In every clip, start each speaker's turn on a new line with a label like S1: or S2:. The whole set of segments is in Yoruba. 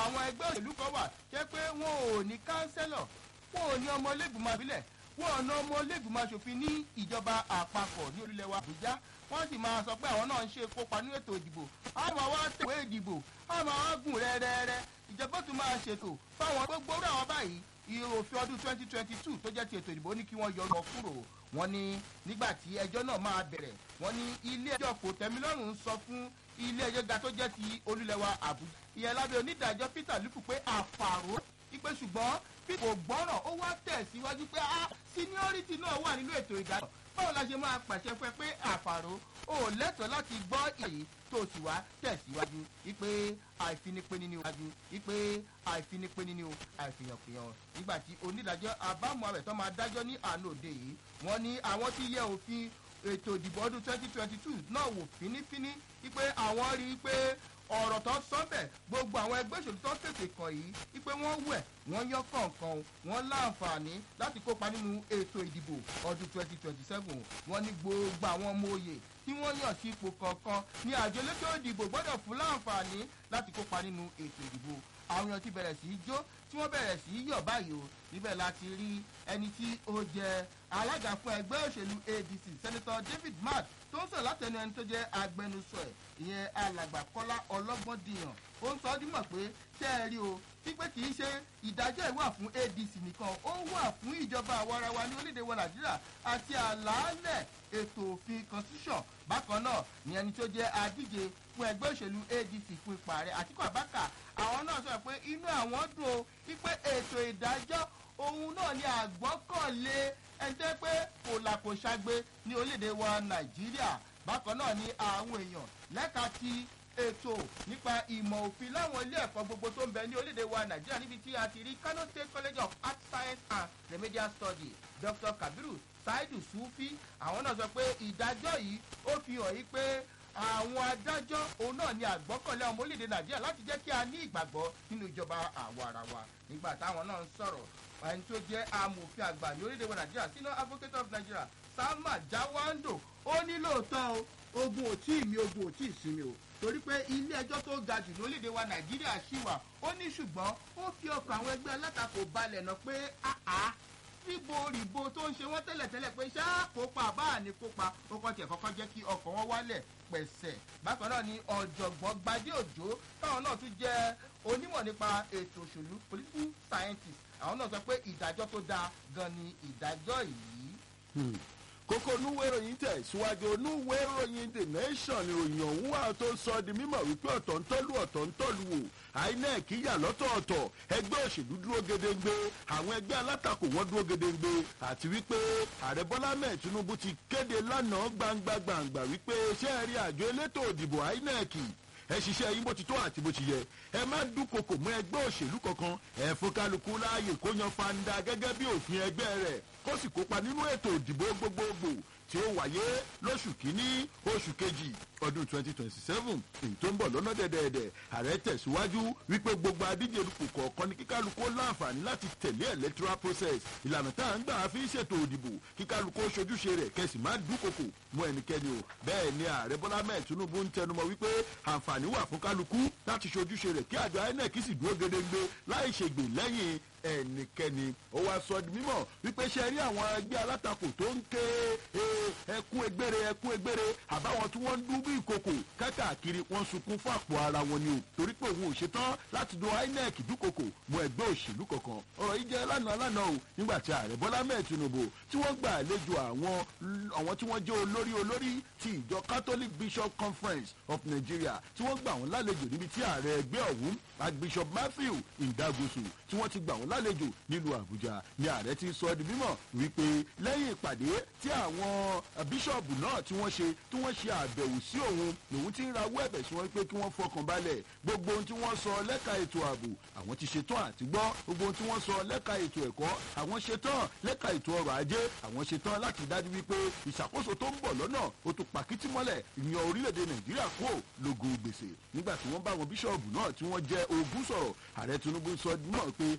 S1: àwọn ẹgbẹ́ òṣèlú kan wà jẹ́ pé wọn ò ní kánsẹ́lọ̀ wọn ò ní ọmọ ilégbìmọ̀ àbílẹ̀ wọn ò ná ọmọ ilégbìmọ̀ asòfin ní ìjọba àpapọ̀ ní orílẹ̀ wa àbújá wọ́n sì máa sọ pé àwọn náà ń ṣe kópa nínú ètò ìdìbò àwọn àwa tẹ̀wé ìdìbò àwọn àwa gùn rẹ́rẹ́rẹ́ ìjọba tún máa ṣètò fáwọn gbogbo orí àwọn báyìí ìròfin ọdún twenty twenty two tó jẹ́ ti ètò ìdìbò ní kí wọ́n yọ lọ kúrò wọ́n ní nígbà tí ẹjọ́ náà máa bẹ̀rẹ̀ wọ́n ní ilé ẹjọ́ kò tẹ́mílọ́rùn ń sọ fún ilé ẹjọ́ ga tó jẹ́ ti olúlẹ̀wà àbújá ìyẹn lábẹ́ onídàájọ́ peter lupu pé àfàró ipe ṣùgbọ́n bí kò gbọ́ràn ó wá tẹ̀síwájú pé ah seniority náà wà nínú ètò ìdájọ́ báwo la ṣe máa pàṣẹ fún ẹ pé àfàró ò lẹ́tọ̀ọ́ láti gbọ́ èyí tó sì wá tẹ̀síwájú wípé àìfinipéni ni wájú wípé àìfinipéni ni o àìfihànfihàn nígbà tí onídàájọ́ abámu abẹ́tọ́ máa dájọ́ ní àná òde yìí wọ́n ní àwọn tí yẹ òfin ètò ìdìbò ọdún twenty twenty two náà wò fínífíní wípé àwọn rí i pé ọ̀rọ̀ tó sọ́bẹ̀ gbogbo àwọn ẹgbẹ́ òṣèlú tó tètè kàn yìí wípé wọ́n wẹ̀ wọ́n yán kọ̀ọ̀kan wọ́n láǹfààní láti kópa nínú ètò ìdìbò ọdún twenty twenty seven wọ́n ní gbogbo àwọn ọmọ òye tí wọ́n yàn sí ipò kọ̀ọ̀kan ní àjọ elétò ìdìbò gbọ́dọ̀ fún láǹfààní láti kópa nínú ètò ìdìbò àwọn èèyàn ti bẹ̀rẹ̀ sí í jó tí wọ́n bẹ̀rẹ̀ sí í yọ̀ báyìí o níbẹ̀ láti rí ẹni tí ó jẹ alága fún ẹgbẹ́ òṣèlú adc senator david mark tó ń sọ̀rọ̀ látẹnu ẹni tó jẹ́ agbẹnusọ ẹ̀ ìyẹn alàgbà kọ́lá ọlọ́gbọ́n dìyàn ó ń sọ ọ́ dímọ̀ pé ṣé ẹ rí o pípé kì í ṣe ìdájọ́ ìwà fún adc nìkan ó wà fún ìjọba àwarawa ní orílẹ̀-èdè wa nàìjíríà àti àlàálẹ̀ ètò òfin constitution bákan náà ni ẹni tó jẹ́ adíje fún ẹgbẹ́ òṣèlú adc fún ipò ààrẹ àtikú àbákà àwọn náà sọ pé inú àwọn dùn ó wípé ètò ìdájọ́ òun náà ni àgbọ́kànlé ẹni tẹ́ pé kò là kò ṣàgbé ní orílẹ̀-èdè wa nàìjíríà bákan náà ni àwọn èèyàn lẹ́ka ti ètò nípa ìmọ̀ òfin láwọn ilé ẹ̀kọ́ gbogbo tó ń bẹ ní orílẹ̀-èdè wa nàìjíríà níbi tí a ti rí kano state college of art science and remedial study dr kabiru saidu sufi àwọn náà sọ pé ìdájọ́ yìí ó fi hàn yí pé àwọn adájọ́ òun náà ni àgbọ́kànlé ọmọ orílẹ̀-èdè nàìjíríà láti jẹ́ kí a ní ìgbàgbọ́ nínú ìjọba àwa ara wa nígbà táwọn náà ń sọ̀rọ̀ ẹni tó jẹ́ amòfin àgbà ní orílẹ̀-èdè wa nàìjíríà sínú advocate of nigeria sama jawando ó ní lóòótọ́ o ogun ò tí ì mi ogun ò tí ì sinmi o torí pé ilé ẹjọ́ tó ga jù lórílẹ̀‐èdè wa nàìjíríà ṣì wà ó ní ṣùgbọ́n ó fi ọkọ̀ àwọn ẹgbẹ́ alátakò balẹ̀ náà pé àá ríbo rìbo tó ń ṣe wọ́n tẹ́lẹ̀tẹ́lẹ̀ pé ṣá kópa àbá ní kópa ó kọ́ tiẹ̀ kọ́kọ́ jẹ́ kí ọkọ̀ wọn wálẹ̀ pẹ̀sẹ̀ bákan náà ni ọ̀jọ̀gbọ́n gbadé òjò táwọn náà tún jẹ́ onímọ̀ nípa ètò òṣèlú political scientist àwọn náà sọ pé ìdájọ́ tó dáa gan ni ìdájọ́ yìí
S2: kókó onúwé ìròyìn tẹ̀ síwájú onúwé ìròyìn the nation ìròyìn ọ̀hún wà tó sọ di mímọ̀ wípé ọ̀tọ̀ ń tọ́lú ọ̀tọ̀ ń tọ́lú wò inec yà lọ́tọ̀ọ̀tọ̀ ẹgbẹ́ òṣèlú dúró gedengbe àwọn ẹgbẹ́ alátakò wọn dúró gedengbe àti wípé ààrẹ bọ́lá mẹ́ẹ̀ tinubu ti kéde lánàá gbangba gbangba wípé ṣé ẹ rí àjọ elétò òdìbò inec ẹ ṣiṣẹ́ yín bó ti tó àti bó ti yẹ ẹ má dúnkokò mọ́ ẹgbẹ́ òṣèlú kankan ẹ fún kálukú láàyè kó yan fanda gẹ́gẹ́ bí òfin ẹgbẹ́ rẹ̀ kó sì kópa nínú ètò ìdìbò gbogbogbò tí ó wáyé lóṣù kínní oṣù kejì ọdún twenty twenty seven èyí tó ń bọ̀ lọ́nà dẹ̀dẹ̀dẹ̀ ààrẹ tẹ̀síwájú wípé gbogbo adíje dupò kọ̀ọ̀kan ní kíkálukú láǹfààní láti tẹ̀lé electoral process ìlànà tá à ń gbà fi ń ṣètò òdìbò kíkálukú ṣojúṣe rẹ̀ kẹsì má dúnkokò mú ẹnikẹ́ni o bẹ́ẹ̀ ni ààrẹ bọ́lá mẹ́ẹ̀ tinubu ń tẹnumọ́ wípé àǹfààní wà fún kálukú láti ṣojúṣe rẹ̀ kí àjọ inec sì dúró gedegbe láì ṣègbè lẹ́yìn ẹnikẹ́ni ó wá sọ di mímọ̀ wípé ṣe rí àwọn ẹgbẹ́ alátakò tó ń ké ẹkún egbére ẹkún egbére àbáwọn tí wọ́n ń dún bí ìkòkò kákàkiri wọ́n sunkún fún àpò ara wọn ni o torí pé òun ò ṣetán láti do inec dúkokò mọ ẹgbẹ́ òṣèlú kankan ọ̀rọ̀ yìí jẹ́ lánàá lánàá o nígbà tí ààrẹ bọ́lá mẹ́ẹ̀ tinubu tí wọ́n gbà àlejò àwọn àwọn tí wọ́n jẹ́ olórí olórí ti ìjọ catholic bishop conference of nigeria tí wọ́n gbà wọ́n lálejò níbi tí ààrẹ ẹgbẹ́ ọ̀hún archbishop matthew ndagosu tí wọ́n ti gbà wọ́n lálejò nílùú àbújá ni ààrẹ ti sọ di mímọ̀ wípé lẹ́yìn ìpàdé tí àwọn bíṣọ̀bù náà tí wọ́n ṣe tí wọ́n ṣe àbẹ̀wò sí òun lòun ti ń rawọ́ ẹ̀bẹ̀ sí wọn pé kí wọ́n fọkàn balẹ̀ gbogbo ohun tí wọ́n sọ lẹ́ka ètò ààbò àwọn ti ṣetán àti gbọ́ gbogbo ohun tí wọ́n sọ lẹ́ka ètò ẹ̀kọ́ àwọn ṣetán lẹ́ka ètò ọrọ̀ ajé àwọn ṣetán láti dájú wípé ìṣàkóso tó ń bọ̀ lọ́nà ó tún pàkítí mọ́lẹ̀ ìyan orílẹ̀-èdè nàìjíríà kó lógo gbèsè nígbà tí wọ́n bá àwọn bíṣọ̀bù náà tí wọ́n jẹ́ ogún sọ̀rọ̀ ààrẹ tinubu sọ náà pé àwọn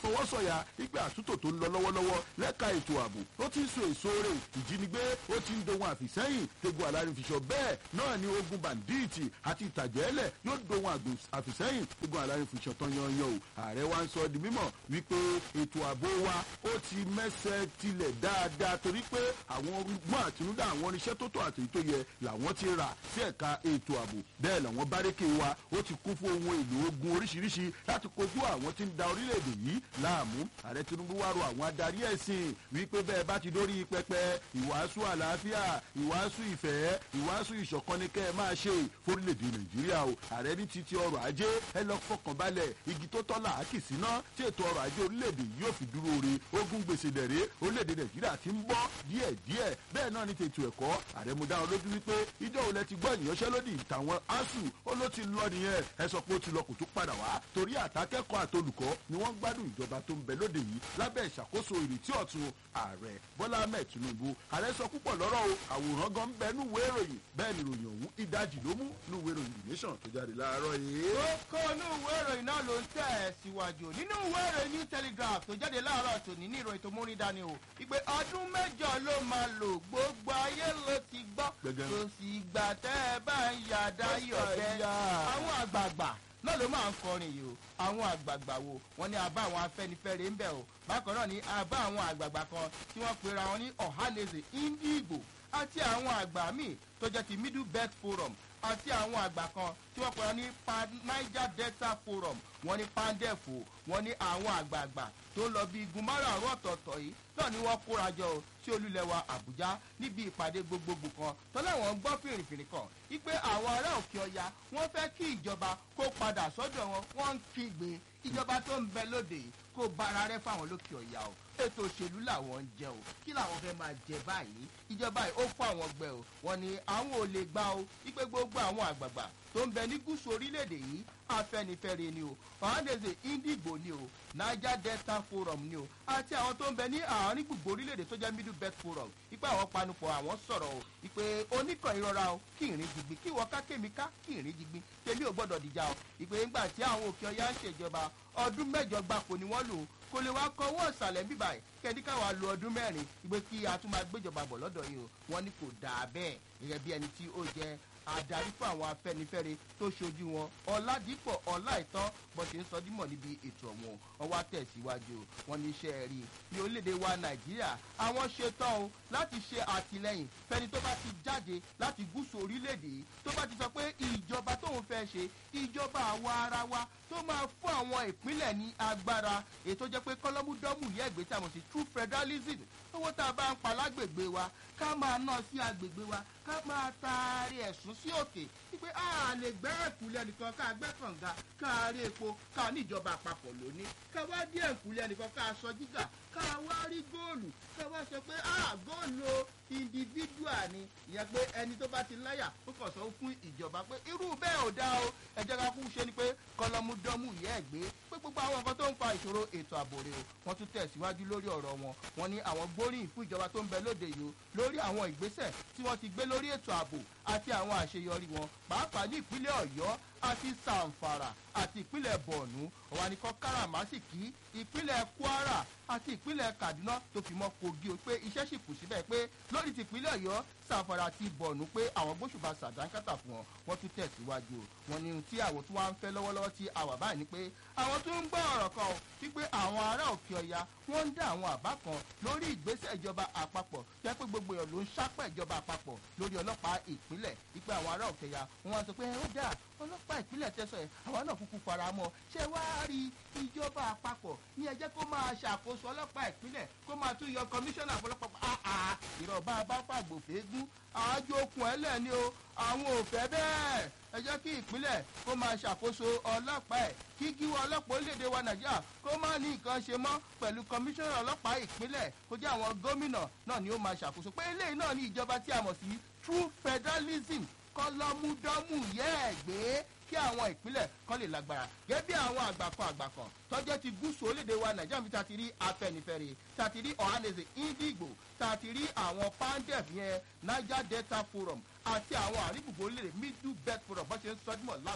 S2: fọwọ́sọ̀yà wípé àtúntò tó ń lọ lọ́wọ́lọ́wọ́ lẹ́ka ètò ààbò ó ti ń so èso rẹ̀ ìjínigbé ó ti ń dohun àfìsẹ́yìn tegun alárinfiṣọ bẹ́ẹ̀ náà ni ogun bàǹdíìtì àti ìtàjẹ́lẹ̀ yóò dohun àfìsẹ́yìn tegun alárinfiṣọ tán yanyan o ààrẹ wa ń sọ di mímọ̀ wípé ètò ààbò wa ó ti mẹ́sẹ̀ tilẹ̀ dáadáa torí pé àwọn ọgbọ́n àtinúdá àwọn oníṣẹ́ tó tó àti tó yẹ làwọn ti rà sí ẹ̀ka ètò ààbò bẹ́ẹ̀ làwọn bárékè wa ó ti kún fún ohun èlò ogun oríṣiríṣi láti kojú àwọn tí ń da orílẹ̀-èdè yìí láàmú ààrẹ tinubu wá rọ àwọn adarí ẹ̀sìn wípé bẹ́ẹ̀ bá ti dórí pẹpẹ ìwàásù àlàáfíà ìwàásù ìfẹ́ ìwàásù ìṣọ̀kan ni kẹ́ ẹ máa ṣe fórílẹ̀-èdè nàìjíríà o ààrẹ ní títí ọrọ̀ ajé ẹ lọ fọkàn balẹ̀ igi tó tọ́ làákì síná tí ètò ọrọ̀ ajé orílẹ̀-èdè yìí yóò fi dúró re ogun gbèsè dẹ̀rẹ́ orílẹ̀-èdè nàìjíríà ti ń bọ́ díẹ̀díẹ̀ bẹ́ẹ̀ náà ní tètò ẹ̀kọ́ ààrẹ mo dá wọn lójú wípé ìjọ òun lẹ ti gbọ́ ìyanṣẹ́lódì tàwọn asuu ó ló ti lọ nìyẹn ẹ sọ pé ó ti lọ kò tún padà wá torí àtàkẹ́kọ̀ọ́ àtolùkọ́ ni wọ́n gbádùn ìjọba tó ń bẹ lóde yìí lábẹ́ ìṣàkóso ìrètí ọ̀tun ààrẹ bọ́lá ahmed tinubu ààrẹ sọ púpọ̀ lọ́rọ̀ o àwòrán gan bẹ nú ìwé ìròyìn bẹ́ẹ̀ ni ìròyìn ọ̀hún ìdajì ló mú nú ìwé ìròyìn the nation tó jáde láàárọ̀ yìí.
S1: ó kó inú ìwé ìròyìn náà ló ń tẹ̀ ẹ́ síwájú nínú ìwé ìròyìn new telegraph tó jáde láàárọ̀ tòní ní ìròyìn tó múrin dání o ìpè ọdún mẹ́jọ ló máa lò gbogbo ayé ló ti gbọ́
S2: Gbẹ̀gẹ́.
S1: kò sì gbà tẹ́ ẹ bá ń yàdá yọ̀bẹ
S2: yà.
S1: àwọn àgbààgbà náà ló máa ń kọrin yìí o àwọn àgbààgbà wo wọn ní abá àwọn afẹnifẹre ń bẹ o bákan náà ní abá àwọn àgbààgbà kan tí wọn pera wọn ní ọ̀hánẹsẹ̀ indigbo àti àwọn àgbà míì tó jẹ́ ti middle belt forum àti àwọn àgbà kan tí wọ́n pera ní pan niger delta forum wọ́n ní pandefo wọ́n ní àwọn àgbààgbà tó ń lọ bí igun márààrún ọ̀tọ̀ọ̀tọ̀ yìí náà ni wọ́n kóra jọ o sí olúlẹ̀wà àbújá níbi ìpàdé gbogbogbò kan tọ́láwọn ń gbọ́ fìrìfìrì kan wípé àwọn ará òkè ọya wọ́n fẹ́ kí ìjọba kó padà sọ́dọ̀ wọn wọ́n ń kígbe ìjọba tó ń bẹ lóde yìí kó bára rẹ fáwọn lókè ọ̀yà o ètò òṣèlú làwọn ń jẹ o kí làwọn fẹ́ máa jẹ báyìí ìjọba yìí ó fún àwọn gbẹ o wọn ni àwọn ò lè gbà o wípé gbogbo àwọn àgbààgbà tó ń bẹ ní gúúsù orílẹ̀-èdè yìí afẹnifẹre ni o ọ̀hánẹ́sẹ̀ indigo ni o niger delta forum ni o àti àwọn tó ń bẹ ní àárín gbogbo orílẹ̀-èdè tó jẹ́ middle belt forum ipa àwọn panupọ̀ àwọn sọ̀rọ̀ o ìpè oníkan ìrora o kí ìrìn jigbin kí ìwọ ká kémi ká kí ìrìn jigbin tèmi ò gbọ́dọ̀ dìjà o ìpè ńgbà tí àwọn òkè ọya ń ṣèjọba ọdún mẹ́jọ gbapò ni wọ́n lò ó kò lè wá kọ owó ìsàlẹ̀ ń bíbà yìí kẹ́ni káwa lo ọdún mẹ́rin ìgbé kí a tún máa gbéjọba bọ̀ lọ́dọ̀ yìí o wọ́n ní kò dáa bẹ́ẹ̀ gẹ́gẹ́ bí ẹni tí ó jẹ́ adarí fún àwọn afẹnifẹre tó ṣojú wọn ọládìpọ̀ ọláìtàn bó ṣe ń sọ dímọ̀ níbi ètò ọ̀hún ọwọ́ àtẹ̀síwájú wọn ní iṣẹ́ rí ní orílẹ̀-èdè wa nàìjíríà àwọn ṣetán o láti ṣe àtìlẹyìn fẹni tó bá ti jáde láti gúúsù orílẹ̀-èdè yìí tó bá ti sọ pé ìjọba tóun fẹ́ ṣe ìjọba àwa ara wa tó máa fún àwọn ìpínlẹ̀ ní agbára ètò jẹ́ pé kọ́lọ́múdọ́mù yẹ́ ìgbé tí a mọ̀ sí true federalism owó tá a bá ń pa lágbègbè wa ká máa ná sí agbègbè wa ká máa taari ẹ̀sùn sí òkè wípé a lè gbẹ́ ẹ̀kúlẹ̀ nìkan ká gbẹ́ kànga ká rí epo ká níjọba àpapọ̀ lóní ká wá dé ẹ̀kúlẹ̀ nìkan ká sọ jígà ká wá rí góòlù ká wá sọ pé a góòlù o individual ni ìyẹn pé ẹni tó bá ti láyà ó kàn sọ fún ìjọba pé irú bẹ́ẹ̀ ò dá o ẹ jẹ́ ká kú ṣe ni pé kọlọmúdọ́mù yẹ́ ẹ̀ gbé pé gbogbo àwọn nǹkan tó ń fa ìṣòro ètò ààbò rè o wọ́n tún tẹ̀síwájú lórí ọ̀rọ̀ wọn wọ́n ní àwọn gbóríyìn fún ìjọba tó ń bẹ lóde yìí o lórí àwọn ìgbésẹ̀ tí wọ́n ti gbé lórí ètò ààbò àti àwọn àṣeyọrí wọn pàápàá ní ìpínlẹ̀ ọ̀yọ́ àti sàǹfàrà àti ìpínlẹ̀ bọ̀ọ̀nù ọ̀wá ní kọ́ káràmásìkì ìpínlẹ̀ kwara àti ìpínlẹ̀ kaduna tó fi mọ́ kogi o pé iṣẹ́ sì kù síbẹ̀ pé lórí ti ìpínlẹ̀ ọ̀yọ́ sàǹfàrà àti bọ̀ọ̀nù pé àwọn gbóṣùbà sàdánkátà fún wọn wọ́n tún tẹ̀síwájú o wọn ní ohun tí àwọn tó wá ń fẹ́ lọ́wọ́lọ́wọ́ tí àwà báyìí ni pé àwọn tó ń gbọ́ ọ̀rọ̀ kan o wípé àwọn ará òkè ọya wọ́n ń dá àwọn àbá kan lórí ìgbésẹ̀ ìjọba àpapọ̀ jẹ́ pé gbogbo èèyàn ló ń sápẹ̀ ìjọba àpapọ̀ lórí ọlọ́pàá ìpínlẹ̀ wípé àwọn ará òkè ọya wọ́n wá sọ pé ó dáa ọlọ́pàá ìpínlẹ̀ tẹ́sán ẹ̀ àwọn náà kúkú fara mọ́ ṣé wàá rí ìjọba àpapọ̀ ní ẹjẹ́ kó máa ṣàkóso ọlọ́pàá ìpínlẹ̀ kó máa tún yọ kọmíṣánná fọlọ́pàá àà ìrọ̀bá bá fàgbòfégún àájò okùn ẹlẹ́ni o àwọn ò fẹ́ bẹ́ẹ̀ ẹ jẹ́ kí ìpínlẹ̀ kó máa ṣàkóso ọlọ́pàá ẹ̀ kí gíwọ́ ọlọ́pàá orílẹ̀-èdè wa nàìjíríà kó má ní nǹkan ṣe mọ́ pẹ̀lú kọmíṣánná ọlọ́pàá ìpínlẹ̀ kó jẹ́ àwọn gómìnà náà ni ó máa ṣàkóso pé eléyìí náà ní ìjọba tí a mọ̀ sí true federalism kọlọmúdọ́mù yẹ́ ẹ̀ gbé kí àwọn ìpínlẹ̀ kan lè lágbára gẹ́gẹ́ bí àwọn àgbàkan àgbàkan tọ́jọ́ ti gúúsù orílẹ̀-èdè wa nàìjíríà fi ta ti rí afẹnifẹre ta ti rí ọ̀hánẹsẹ̀ indigo ta ti rí àwọn pandef yẹn niger delta forum àti àwọn àrígbùgbò orílẹ̀-èdè middle belt forum bọ́n ṣe ń sọdúnmọ̀ lánàá òde yìí.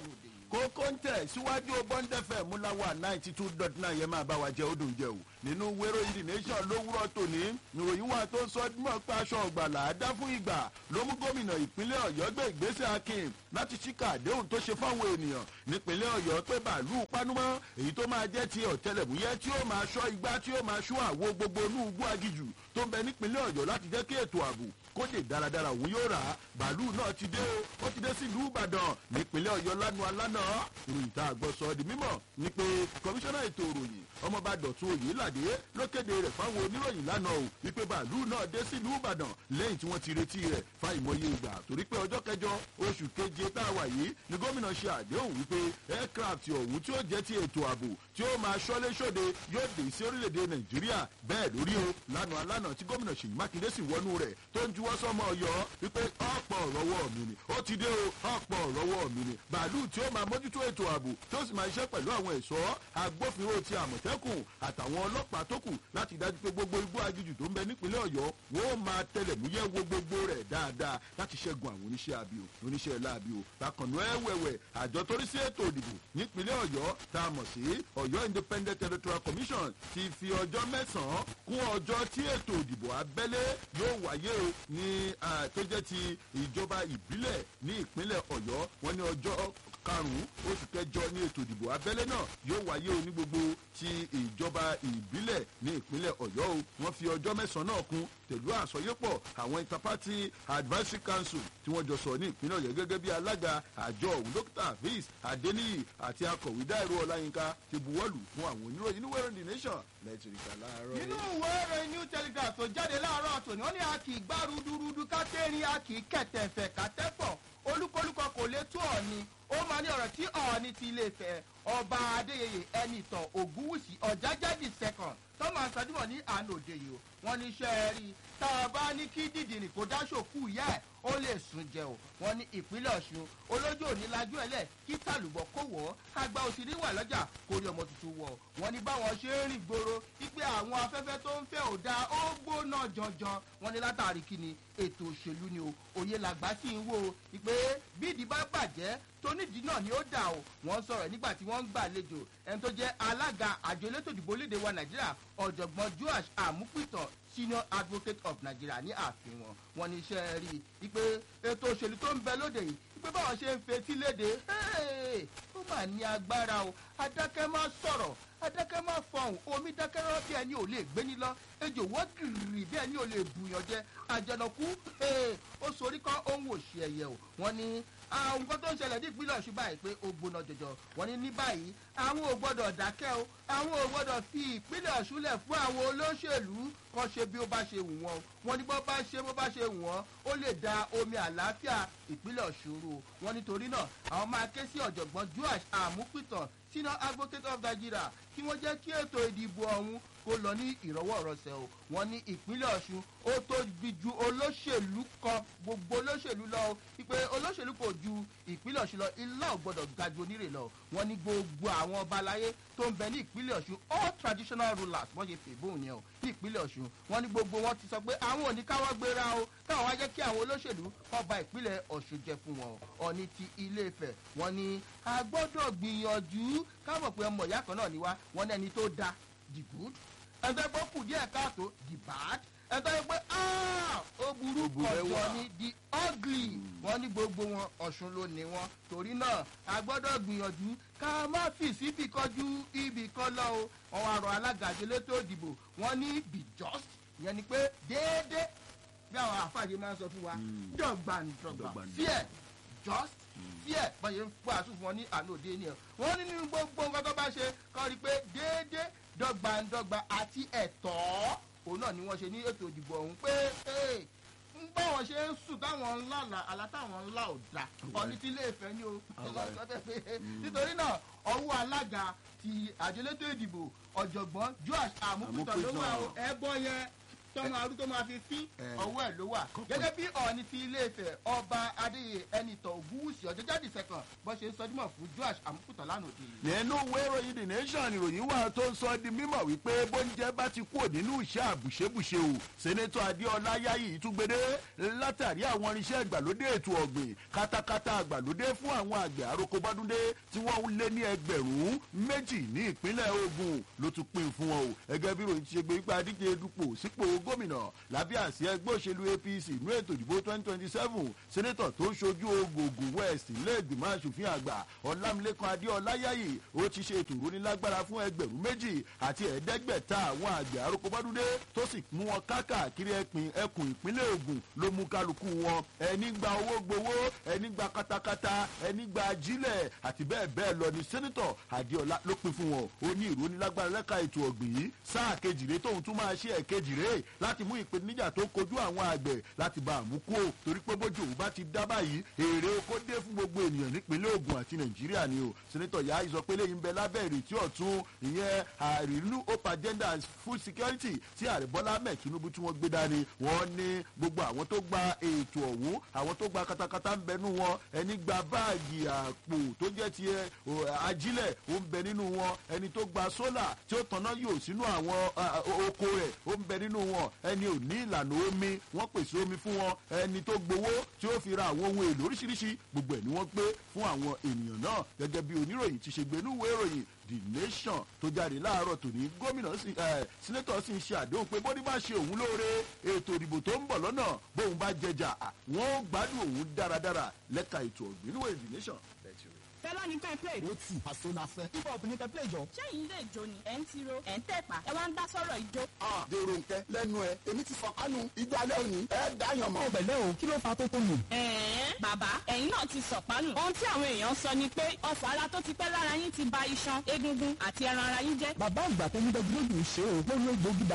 S2: kókó ń tẹ̀ síwájú bọ́ńdẹ́fẹ̀ múláwá ninety two dot nine yẹn máa bá wa jẹ ó dùn jẹ o nínú wéró yìí nation lówùrọ̀ tòní ìròyìn wa tó sọ mọ́ pé aṣọ ọ̀gbàlà àdá fún ìgbà ló mú gómìnà ìpínlẹ̀ ọ̀yọ́ gbé ìgbésẹ̀ akin láti ṣíkà àdéhùn tó ṣe fáwọn ènìyàn nípínlẹ̀ ọ̀yọ́ pé bàálù panumọ́ èyí tó máa jẹ́ ti ọ̀tẹlẹ̀múyẹ́ tí ó máa ṣọ́ igbá tí ó máa ṣọ́ àwo gbogbo inú igbó agijù tó ń bẹ nípínlẹ̀ ọ̀yọ́ láti jẹ́ kí ètò ààbò kó lè dáradára òun yóò rà á bàálù náà ti dé o ó ti dé sílùú ìbàdàn nípínlẹ̀ ọ̀yọ́ lánàá alánà ìròyìn tá a gbọ́ sọ di mímọ̀ ni pé kọmíṣánná ètò ìròyìn ọmọọba dọ̀tun òyìnládé ló kéde rẹ̀ fáwọn oníròyìn lánàá o wípé bàálù náà dé sílùú ìbàdàn lẹ́yìn tí wọ́n ti retí rẹ̀ fáìmọye ìgbà torí pé ọjọ́ kẹjọ oṣù keje tá a wà yìí ni gómìnà ṣe àdéhùn wípé aircraft ọ̀hún tí ó jẹ́ ti ètò ààbò tí ó máa ṣọ́lé ṣòde yóò dé sí orílẹ̀-èdè nàìjíríà bẹ́ẹ̀ lórí o lánàá alánà tí gómìnà ṣèyí mákindé sì wọnú rẹ̀ tó ń juwọ́ sọ́mọ ọ̀yọ́ wípé ọ̀pọ̀ ọ̀rọ̀wọ́ mi ni ó ti dé o ọ̀pọ̀ ọ̀rọ̀wọ́ mi ni bàálù tí ó máa mójútó ètò ààbò tí ó sì máa ṣiṣẹ́ pẹ̀lú àwọn ẹ̀ṣọ́ agbófinró ti àmọ̀tẹ́kùn àtàwọn ọlọ́pàá tó kù láti dájú pé gbogbo igbó agijù tó ń bẹ nípínlẹ̀ ọ̀yọ́ wọ́n ó máa tẹlẹ̀múyẹ́ wo gbogbo rẹ̀ dáadáa láti ṣẹ́gun àwọn oníṣẹ́ àbí o oníṣẹ́ láàbí o bákanú ẹ̀wẹ̀wẹ̀ àjọ torí sí ètò ìdìbò nípínlẹ̀ ọ̀yọ́ tá a mọ̀ sí ọ̀yọ́ independent electoral commission ti fi ọjọ́ mẹ́sàn-án kún ọjọ́ tí ètò ìdìbò abẹ́lé yóò wáyé o ní tó jẹ́ ti ìjọba ìbílẹ̀ ní ìpínlẹ̀ ọ̀yọ́ wọn ní ọjọ́ karùn-ún oṣù kẹjọ ní ètò ìdìbò abẹ́lé náà yóò wáyé o ní gbogbo ti ìjọba ìbílẹ̀ ní ìpínlẹ̀ ọ̀yọ́ o wọ́n fi ọjọ́ mẹ́sàn-án náà kún pẹ̀lú àsọyépọ̀ àwọn interparty advisory council tí wọ́n jọ sọ ní ìpínlẹ̀ ọ̀yọ́ gẹ́gẹ́ bí alága àjọ òun dókítà viz adeniyi àti akọ̀wé dáìró ọláyínká ti buwọ́lù fún àwọn oníròyìn inú wẹ́rẹ́ the nation lẹ́tìrìkà láàárọ̀
S1: nínú ìwé ìròyìn new telegraph tó jáde láàárọ̀ tòní wọ́n ní a kì í gbá rúdurùdu ká tẹ́rin a kì í kẹ̀tẹ̀fẹ̀ ká tẹ́fọ̀ olúkúlùkọ kò lè tó ọ̀ni ó máa ní ọ̀rọ̀ tí ọ̀ọ́ni ti lè fẹ́ ọba adéyẹyẹ ẹnìtàn ògúnwùsì ọ̀jájáde second tọ́mọ̀ àṣàdúmọ̀ ní àná òde yìí o wọ́n ní iṣẹ́ rí tá a bá ní kí dìdìrì kó dáṣòkú ìyá ẹ̀ ó lè sùn jẹ o wọ́n ní ìpínlẹ̀ ọ̀ṣun olójú òní lajú ẹ̀lẹ̀ kí tàlùbọ̀ kó wọ̀ ọ́ àgbà òsìrí wà lọ́jà kó rí ọmọ tuntun wọ̀ wọ́n ní báwọn ṣe ń rìn gbòòrò wípé àwọn afẹ́fẹ́ tó ń fẹ́ ò dáa ó gbóná janjan wọ́n ní látàrí kí ni ètò òṣèlú ni o òye làgbà sì ń wò ó wípé bí ìdí bá bàjẹ́ tónídìí náà ni ó dà o wọ́n sọ̀rọ̀ nígbà tí wọ́n ń gbàlejò ẹni tó jẹ́ alága àjọ elétò ìdìbò léde wa nàìjíríà ọ̀jọ̀gbọ́n joash amúpìtàn senior advocate of nigeria ní ààfin wọn wọn ní iṣẹ́ rí i pé ètò òṣèlú tó ń bẹ lóde yìí pé báwọn ṣe ń fetí léde ó mà ní agbára o adákẹ́ má sọ̀rọ̀ adákẹ́ má fọhùn omi dákẹ́rọ́ bí ẹni ò lè gbé ní lọ ejò wọ́ gìrì bí ẹni ò lè bùyàn jẹ àjànàkú ó sorí kọ́ ohun òṣì ẹ̀yẹ o wọ́n ní àwọn nǹkan tó ń ṣẹlẹ̀ ní ìpínlẹ̀ ọ̀ṣun báyìí pé ó gbóná jọjọ wọ́n ní ní báyìí àwọn ò gbọ́dọ̀ dákẹ́ o àwọn ò gbọ́dọ̀ fi ìpínlẹ̀ ọ̀ṣun lẹ̀ fún àwọn olóṣèlú kan ṣe bí ó bá ṣe wù wọ́n wọ́n ní bó bá ṣe bó bá ṣe wù wọ́n ó lè da omi àlàáfíà ìpínlẹ̀ ọ̀ṣun rú wọ́n nítorí náà àwọn máa ké sí ọ̀jọ̀gbọ́n joash àmúpìtàn senior advocate of nigeria kí wọ́n jẹ́ kí ètò ìdìbò ọ̀hún kó lọ ní ìrọ̀wọ́ ìrọsẹ̀ o wọ́n ní ìpínlẹ̀ ọ̀ṣun ó tóbi ju olóṣèlú kan gbogbo olóṣèlú lọ o wípé olóṣèlú kò ju ìpínlẹ̀ ọ̀ṣun lọ ilá ò gbọ́dọ̀ ga ju onírè lọ wọ́n ní gbogbo àwọn ọba aláyé tó ń bẹ ní ìpínlẹ̀ ọ̀ṣun all traditional rulers wọ́n ṣe fèbóun yẹn o ní ìpínlẹ̀ ọ̀ṣun wọ́n ní gbogbo wọn ti sọ pé àwọn ò ní káwọ́ gbéra o káwọn wá jẹ́ kí àwọn olóṣèlú kọ́ ba ìpínlẹ̀ ọ̀ṣun jẹ fún wọn ọ̀ní ti ilé ìfẹ́ wọ́n ní a gbọ́dọ̀ gbìyànjú káwọn pé ọmọ ìyá kan náà ni wá wọ́n ní ẹni tó da the good ẹ̀ńtọ́ pé ó kù díẹ̀ káàtó the bad ẹ̀ńtọ́ pé ó burú kọjọ ní the ugly wọ́n ní gbogbo wọn ọ̀ṣun ló ní wọn torí náà a gbọ́dọ̀ gbìyànjú ká má fi síbi kọjú ibì kan lọ o wọn wá rọ alága àjẹlétò ìdìbò wọn ní be just ìyẹn ni pé déédéé bí àwọn àfààní máa ń sọ fún wa dọ̀gbàǹdọ̀gbà fear just fear báyìí ń pọ̀ àtúnfún wọn ní àná òde ni ẹ̀ wọ́n ní nínú gbogbo nǹkan tó bá ṣe kọ́ rí i pé déédéé dọ́gbandọ́gba àti ẹ̀tọ́ òun náà ni wọ́n ṣe ní ètò ìdìbò ọ̀hún pé báwọn ṣe ń sùn táwọn ńlá là àlá táwọn ńlá ò dá ọ̀ní tí ilé ìfẹ́ ni o nítorí náà ọwọ́ alága ti àjẹlétò ìdìbò ọ̀jọ̀gbọ́n joash amúkútọ̀ ló wà ó ẹ̀bọ yẹn tọmọ arú tó máa fi fín
S2: Eh.
S1: ọwọ́ ẹ̀ ló wà gẹ́gẹ́ bí ọ̀ọ́ni ti ilé ìfẹ́ ọba adéyẹ ẹnìtàn ògúwùsì ọ̀jọ́jáde sẹ́kàn bó ṣe ń sọdúnmọ̀ fún joash amúkùtàn lánàá òde yìí.
S2: nínú ìwé ìròyìn the nation ìròyìn wà tó ń sọ di mímọ̀ wípé bóúnjẹ bá ti kúrò nínú iṣẹ́ àbùṣebùṣe o sẹ́nẹ́tọ̀ adéọlá yáyì túgbédé látàrí àwọn irinṣẹ́ ìgbàlódé ètò ọ̀gbìn katakata àgbàlódé fún àwọn àgbẹ̀ àrokòbádúndé tí wọ́n ń lé ní ẹgbẹ̀rún méjì ní ìpínlẹ̀ ogun ló tún pín fún wọn o ẹgẹ́ bí ròyìn ti ṣe gbé wípé adíje dupò sípò gómìnà lábẹ́ àsíá ẹgbẹ́ òṣèlú apc inú ètò ìdìbò twenty twenty seven sẹ́nẹ́tọ̀ tó ń ṣojú ogogo west ilé ìgbìmọ̀ asòfin àgbà ọlámilẹ́kan adéọlá yáyì ó ti ṣe ètò ìrónilágbára fún ẹgbẹ̀rún méjì àti ẹ̀ẹ́dẹ́gbẹ̀ta àwọn àgbẹ̀ àrokòbádúndé tó sì mú wọn káàkiri ẹkùn ẹkùn ìpínlẹ̀ ogun ló mú kálukú wọn ẹni gba owó gbowó ẹni gba katakata ẹni gba ajílẹ̀ àti bẹ́ẹ̀ bẹ́ẹ̀ lọ ni sẹ́nitọ̀ adéọlá ló pin fún wọn ó ní ìrónilágbára lẹ́ka ètò ọ̀gbìn yìí sáà kejìlé tóun tún máa ṣe ẹ̀kejìlé láti mú ìpèníjà tó kojú àwọn àgbẹ̀ láti bá àmúkú o torí pé bójú òun bá ti dá báyìí èrè oko dé fún gbogbo ènìyàn nípínlẹ̀ ogun àti nàìjíríà ni o sẹ́nitọ̀ yà á sọ pé lẹ́yìn bẹ lábẹ́ ìrètí ọ̀tún ìyẹn àrínú hope agenda and food security tí ààrẹ bọ́lá ahmed tinubu tí wọ́n gbé dání wọ́n ní gbogbo àwọn tó gba ètò ọ̀hún àwọn tó gba katakata ń bẹ nínú wọn ẹni gba báàgì àpò tó jẹ́ ti ẹ, o, ajílẹ̀ ó ń bẹ nínú wọn ẹni tó gba sólà tí ó tanná yóò sínú àwọn a, o- oko rẹ̀ ó ń bẹ nínú wọn ẹni ò ní ìlànà omi wọ́n pèsè omi fún wọn ẹni tó gbowó tí ó fi ra àwọn ohun èlò oríṣiríṣi gbogbo ẹ̀ ni wọ́n gbé fún àwọn ènìyàn náà gẹ́gẹ́ bí oníròyìn ti ṣe gbé níwèé ìròyìn the nation tó jáde láàárọ̀ tòní gómìnà sì ẹ̀ sínétọ̀ sì ń ṣe àdéhùn pé bóni bá ṣe òun lóore ètò ìdìbò tó ń bọ̀ lọ́nà bóun bá jẹjà à, wọ́n ó gbádùn òun dáradára lẹ́ka ètò ọ̀gbìn níwèé the nation.
S3: fẹlá ní ká play.
S4: ó tì àṣọ la fẹ́. hip hop ní kẹ́ play jọ.
S3: sẹ́yìn ilé ìjó ni ẹ̀ ń tiro ẹ̀ ń tẹ̀pá ẹ wá ń dá sọ̀rọ̀ ìjó.
S4: a dèrò nkẹ lẹ́nu ẹ èmi ti fọ kánú ìjọ alẹ́ òní ẹ dáyàn mọ́.
S5: ọbẹ̀ lẹ́ o kí ló fa tó tó nù.
S3: ẹ̀ẹ́n bàbá ẹ̀yin náà ti sọ̀pánù. ohun tí àwọn èèyàn sọ ni pé ọ̀fọ̀ ara tó ti pẹ́ lára yín ti ba iṣan egungun àti ẹran ara yín jẹ́.
S5: bàbá àgbà tó ní dẹ́gbẹ́lógún ṣe o lórí egbògi